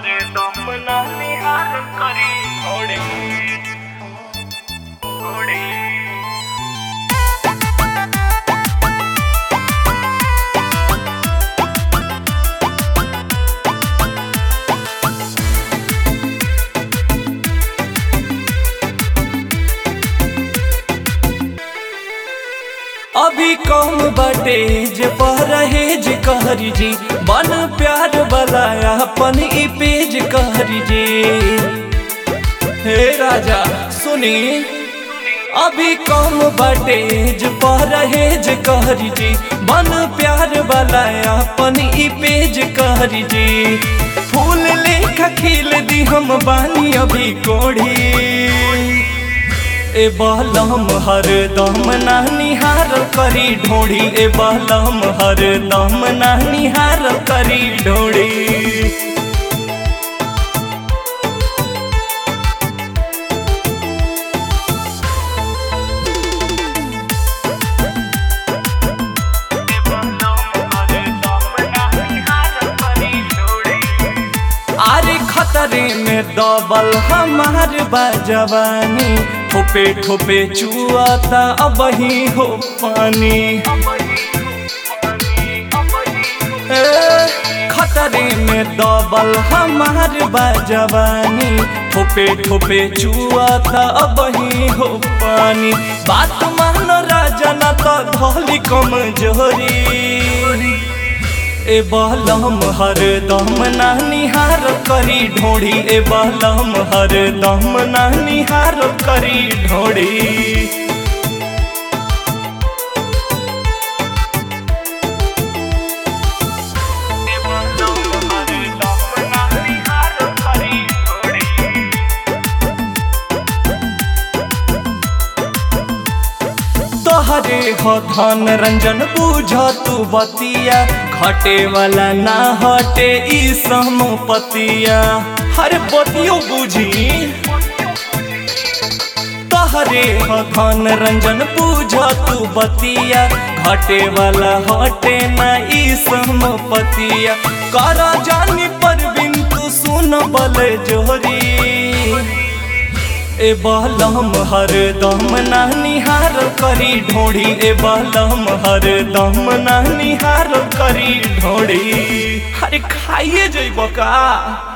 हरे दम ना निहार करी घोड़ी घोड़ी अभी कम बाटे जे परहेज कहरी जी बन प्यार वाला अपन ई पेज कहरी जी हे राजा सुनी अभी कम बाटे जे परहेज कहरी जी बन प्यार वाला अपन ई पेज कहरी जी फूल लेखा खिल दी हम बानी अभी कोढ़ी ए बलम हर दम ना निहार करी ढोड़ी ए बलम हर दम ना निहार करी ढोड़ी आरे खतरे में दबल हमार बाजवानी ठोपे ठोपे चुआता अब ही हो पानी ए, खतरे में दबल हमार बाजवानी ठोपे ठोपे चुआता अब ही हो पानी बात मान राजा न तो धोली कमजोरी ए बलम हर दम ना निहार करी ढोड़ी ए बलम हर दम ना निहार करी ढोड़ी तोहरे हो धन रंजन बूझ तू बतिया घटे वाला ना हटे ई समपतिया हर बतियो बूझी तोहरे हो धन रंजन बूझ तू बतिया घटे वाला हटे ना ई समपतिया कर जानी पर बिन तू सुन बल जोरी ए बलम हर दम ना निहार करी ढोड़ी ए बलम हर दम ना निहार करी ढोड़ी अरे खाइए जइब का